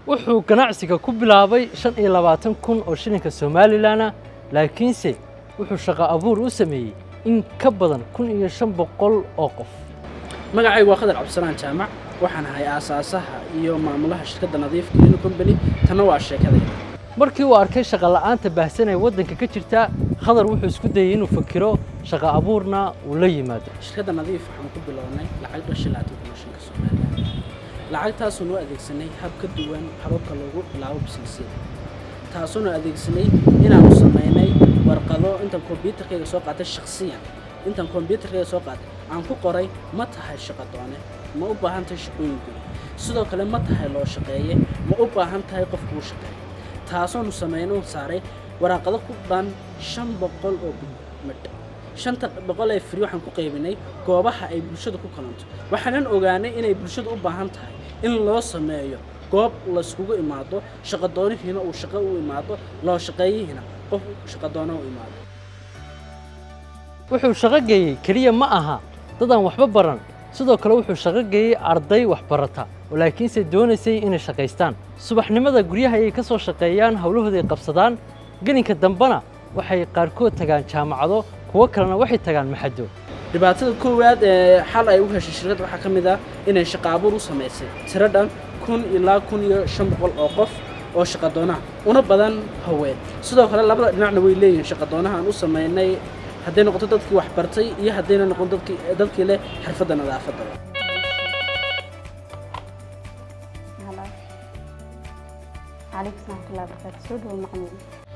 wuxuu ganacsiga ku bilaabay shan iyo labaatan kun oo shilinka somalilanna laakiinse wuxuu shaqo abuur u sameeyey in ka badan kun iyo shan boqol oo qof magacaygu waa khadar cabdisalaan jaamac waxaan ahay aasaasaha iyo maamulaha shirkadda nadiif clean company tanna waa sheekadayda markii uu arkay shaqo la'aanta baahsan ee waddanka ka jirta khadar wuxuu isku dayey inuu fakiro shaqo abuurna uu la yimaado shirkadda nadiif waxaan ku bilownay lacag dhashay labaatan kun oo shilinka somalilan lacagtaasuunu adeegsanay hab ka duwan hababka loogu bilaabo bisnisyada taasuunu adeegsanay inaanu samaynay warqado intaan kombyuutarkayga soo qaatay shakhsiyan intaan kombyuutarkayga soo qaatay aan ku qoray ma tahay shaqo doone ma u baahan tahay shaqooyin guri sidoo kale ma tahay loo shaqeeye ma u baahan tahay qof kuu shaqeeya taasoonu samayno saaray waraaqado ku dhan shan boqol oo midh shanta boqol ee firi waxaan ku qaybinay goobaha ay bulshadu ku kalanto waxaanan ogaanay inay bulshadu u baahan tahay in loo sameeyo goob layskugu imaado shaqadoonihiina uu shaqo u imaado loo shaqeeyihiina qof shaqadoono u imaado wuxuu shaqo geeyey keliya ma aha dad aan waxba baran sidoo kale wuxuu shaqo geeyey arday waxbarata oo laakiinse doonaysay inay shaqaystaan subaxnimada guryaha ayay ka soo shaqeeyaan howlahooday qabsadaan gelinka dambena waxay qaarkood tagaan jaamacado kuwo kalena waxay tagaan maxado dhibaatada koowaad ee xal ay u heshay shirkadda waxaa ka mid ah inay shaqo abuur u samaysay tiro dhan kun ilaa kun iyo shan boqol oo qof oo shaqadoonaha una badan haween sidoo kale labada dhinacna way leeyihiin shaqadoonaha aan u samaynay hadday noqoto dadkii wax bartay iyo haddayna noqon dadkii dadkii leh xirfadda nadaafadda هلا عليكم ورحمة الله وبركاته سود والمعمول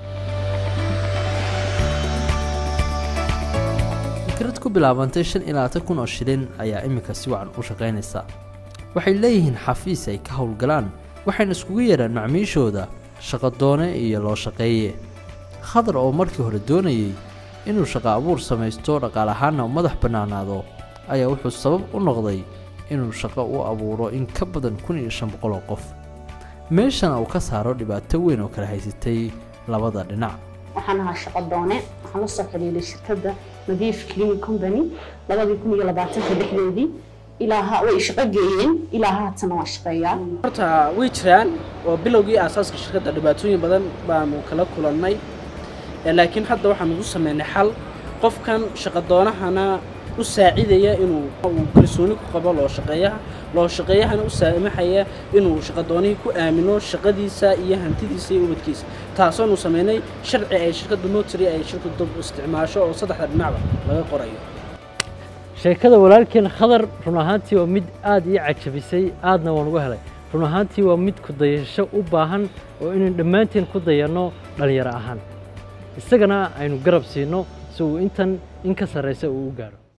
fikrad ku bilaabantay shan iyo labaatan kun oo shilin ayaa iminka si wacan u shaqaynaysa waxay leeyihiin xafiis ay ka howlgalaan waxayna iskugu yeedhaan macmiishooda shaqadoone iyo loo shaqeeye khadar oo markii hore doonayey inuu shaqo abuur samaysto dhaqaal ahaanna u madax bannaanaado ayaa wuxuu sabab u noqday inuu shaqo u abuuro in ka badan kun iyo shan boqol oo qof meeshana uu ka saaro dhibaato weyn oo kala haysatay labada dhinac waxaan ahaa shaqo doone waxaan la soo xiriiray shirkadda nadiif clean company labadii kun iyo labaatanka dhexdeedii ilaa ha way shaqo geeyeen ilaa haatana waa shaqeeyaa horta way jiraan oo bilowgii aasaaska shirkadda dhibaatooyin badan baanu kala kulannay Eh, laakiin hadda waxaan ugu sameynay xal qofkan shaqadoonahana u saacidaya inuu uu kalsooni ku qabo loo shaqeeyaha loo shaqeeyahana u saamaxaya inuu shaqadoonihii ku aamino shaqadiisa iyo hantidiisa iyo ubadkiisa taasoonu sameynay sharci ay shirkadda notary ay shirkaddu isticmaasho oo saddexda dhinacba laga qorayo sheekada walaalkeen khadar run ahaantii waa mid aad ii cajabisay aadna waan uga helay run ahaantii waa mid ku dayasho u baahan oo inaan dhammaanteen ku dayanno dhallinyaro ahaan isagana aynu garab siinno si uu intan in ka sarraysa uu u gaaro